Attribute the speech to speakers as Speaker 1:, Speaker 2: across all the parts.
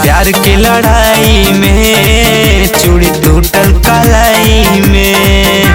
Speaker 1: प्यार के लड़ाई में चूड़ी टूटल कलाई में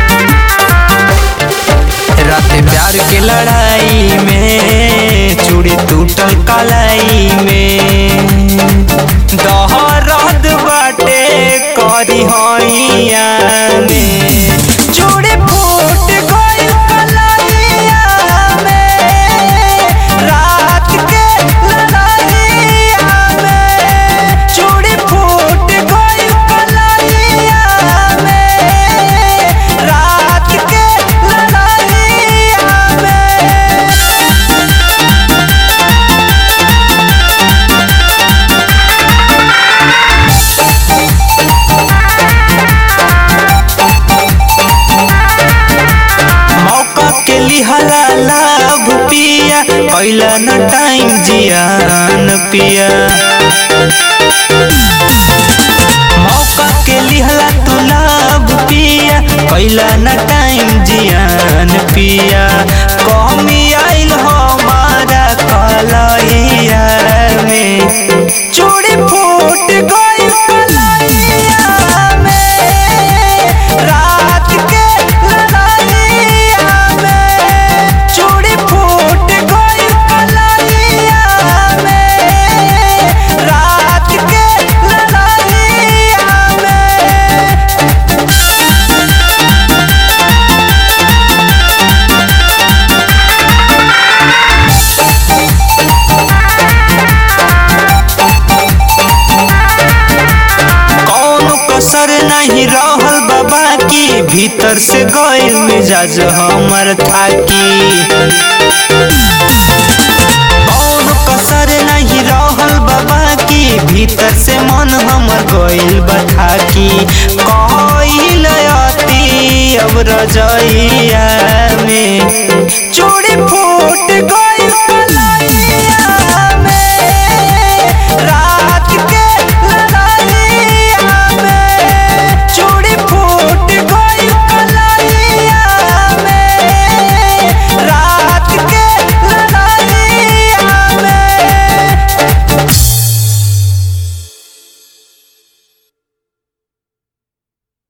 Speaker 1: रात प्यार के लड़ाई में चूड़ी टूटल कलाई में दहरद बाटे करी हैया में चूड़ी फूट गइल कलैया में रात के लड़ाइया में चूड़ी फूट गइल कलैया में रात के लड़ाइया में मौका के लिहला लाभ पिया कैला न टाइम जियान पिया मौका के लिहला तू लाभ पिया कैला न टाइम जियान पिया कमी आइल हमारा कलैया में चूड़ी फूट गइल कलैया में रात के लड़ाइया में चूड़ी फूट गइल कलैया में रात के लड़ाइया में कौनो कसर नहीं रहल बाबा की भीतर से गइल मिजाज हमर थाकी कौनो कसर नहीं रहल बाबा की भीतर से मन हमर गइल बथाकी कइल अति अब रजइया में चूड़ी फूट